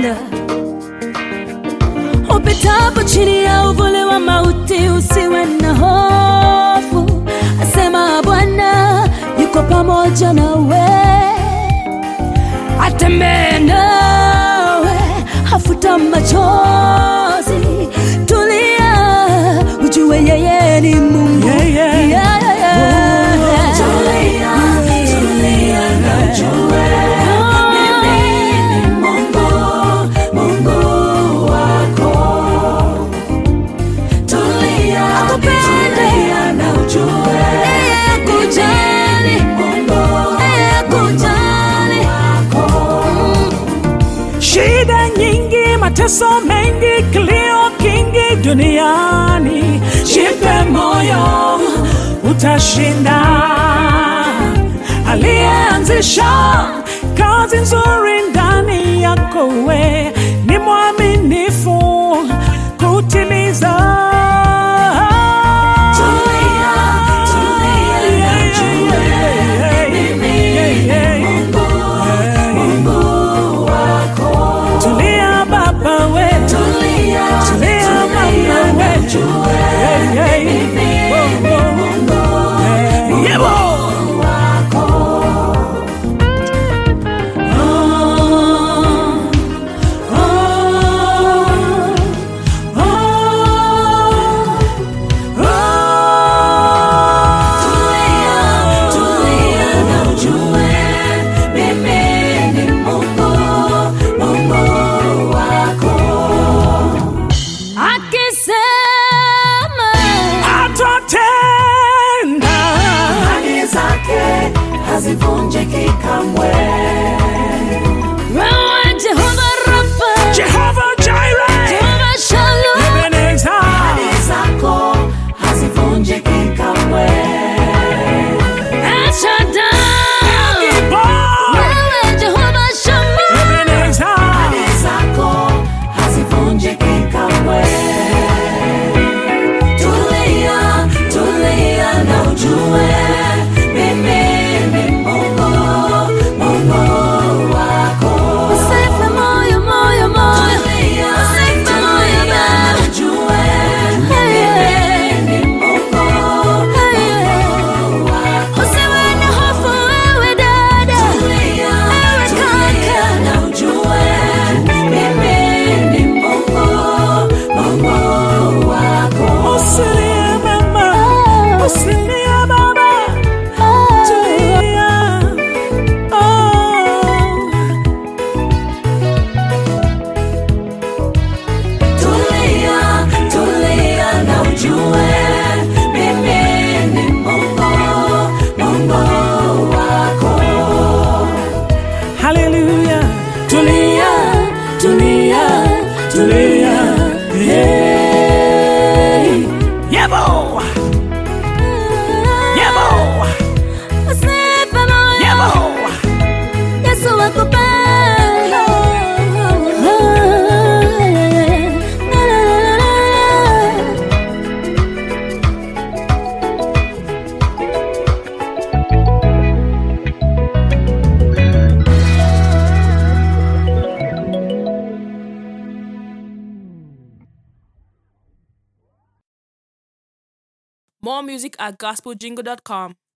akupenda. Upitapo chini ya uvuli wa mauti, usiwe na hofu, asema Bwana yuko pamoja nawe, atembee nawe, hafuta machozi, tulia, ujue yeye ni Mungu. Yeah, yeah. Yeah, yeah, yeah. Tulia, tulia na ujue mimi ni Mungu, Mungu wako. Tulia, tulia na ujue Kujali, Mungu kujali. wako. Shida nyingi, mateso mengi, kilio kingi duniani, jipe moyo, utashinda. Aliyeanzisha kazi nzuri ndani yako, we ni mwaminifu kutimiza. Tulia, tulia na ujue mimi ni Mungu, Mungu wako. Tulia baba we, Tulia, tulia mama tulia na we, ujue Hey, hey. mimi Oh, ni oh. Mungu, Yeah, boy. Tulia, tulia na ujue mimi ni Mungu, Mungu wako. Akisema Atatenda. Ahadi zake hazivunjiki kamwe. wewe Jehova Rafa, Jehovah Jireh, Jehova Shalom, Ebenezer. Ahadi zako hazivunjiki kamwe. El Shaddai, Gibor, wewe Jehova Shammah, Ebenezer. Ahadi zako hazivunjiki kamwe. Tulia, tulia na ujue mimi ni Mungu, Mungu wako. usife moyo, moyo, moyo, Tulia, usife moyo tulia na baba. ujue Hey, mimi ni Mungu, Hey, Mungu wako. usiwe na hofu wewe dada, Tulia, Ewe tulia kaka. na ujue mimi ni Mungu, Mungu wako. Usilie mama, usilie baba, tulia. Oh. Tulia, tulia na ujue mimi ni Mungu, Mungu wako. Hallelujah. Tulia, tulia, tulia. Hey. Yebo, yebo, usife moyo. yebo. Yesu akupenda. More music at gospeljingle.com.